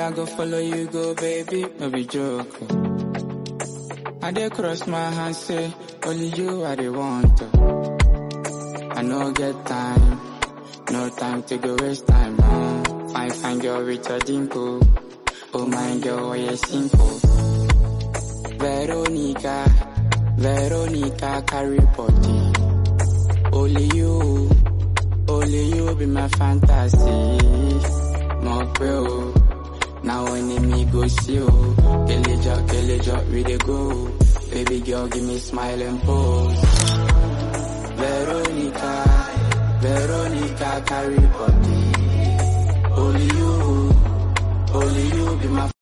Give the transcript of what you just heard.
I go follow you go, baby, no be joke. oh. I dey cross my hands, say, only you I dey want. oh. I no get time, no time to go waste time. No. Fine, fine girl with a dimple. Oh my girl, why you simple? Veronica, Veronica carry body. Only you, only you be my fantasy. More bro, now when me go see you. Keleja, Keleja, we dey go. Baby girl, give me smile and pose. Veronica, Veronica carry body. Only you, only you be my